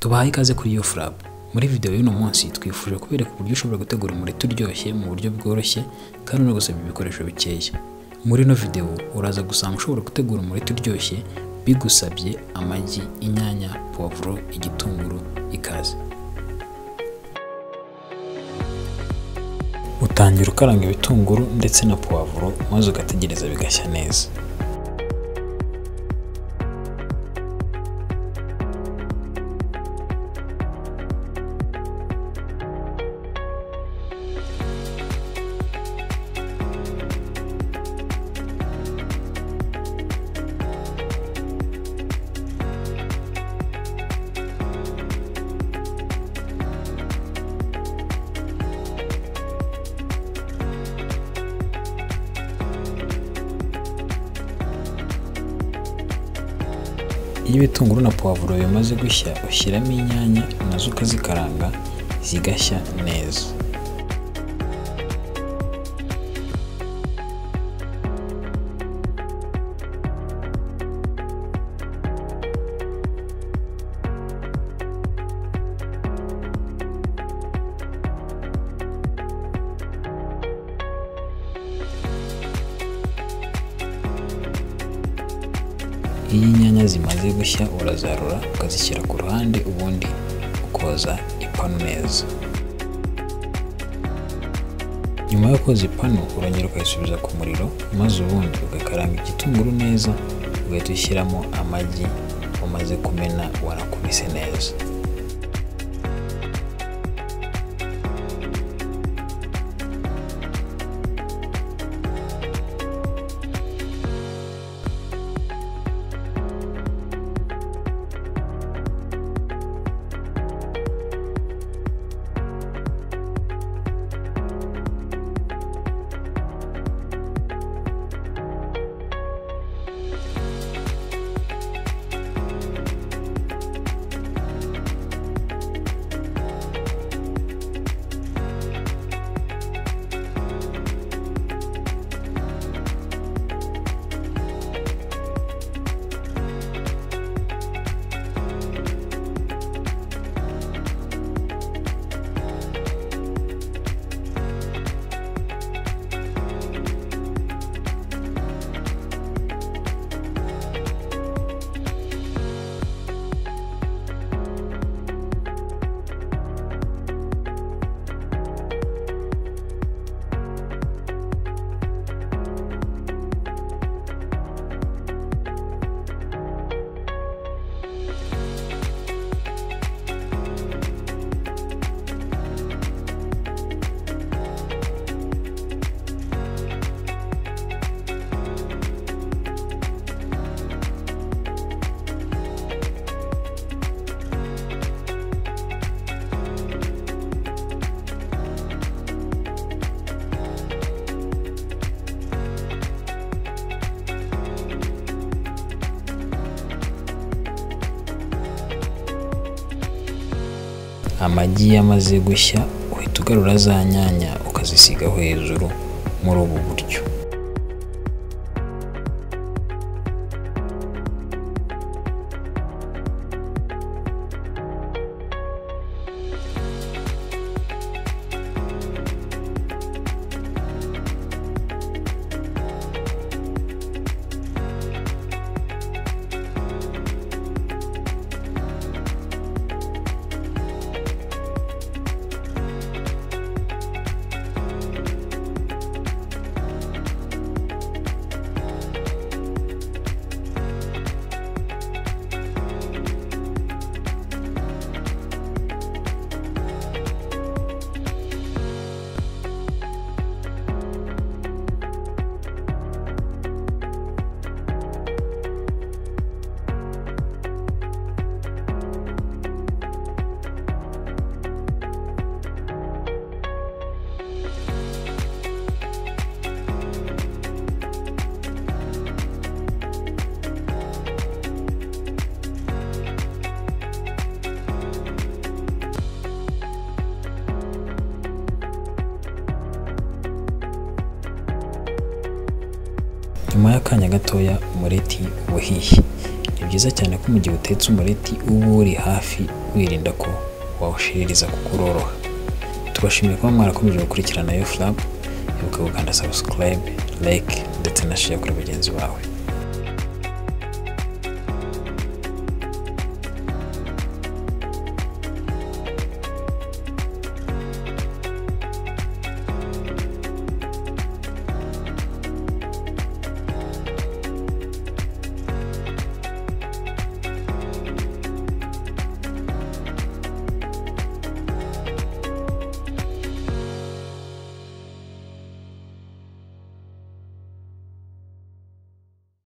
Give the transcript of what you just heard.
tubahaye ikaze kuri iyo flab muri video y'uno munsi twifuje kubereka uburyo ushobora gutegura umureti uryoshye mu buryo bworoshye kandi unagusaba ibikoresho bikeya muri ino video uraza gusanga ushobora gutegura umureti uryoshye bigusabye amagi inyanya puwavuro igitunguru ikaze utangira ukaranga ibitunguru ndetse na puwavuro maze ugategereza bigashya neza iyo ibitunguru na puwavuro bimaze gushya ushyiramo inyanya nazo ukazikaranga zigashya neza iyo inyanya zimaze gushya urazarura ukazishyira ku ruhande ubundi ukoza ipanu neza nyuma yo koza ipanu urongera ukayisubiza ku muriro maze ubundi ugakaranga igitunguru neza ugahita ushyiramo amagi umaze kumena wanakubise neza amagi yamaze gushya uhita ugarura za nyanya ukazisigaho hejuru muri ubu buryo nyuma y'akanya gatoya umureti uba uhiye ni byiza cyane ko mu gihe utetse umureti uba uri hafi wirinda ko wawushiririza kuko uroroha tubashimiye kuba mwarakomeje gukurikirana yo furab ibuka gukanda subscribe like ndetse na share kuri bagenzi bawe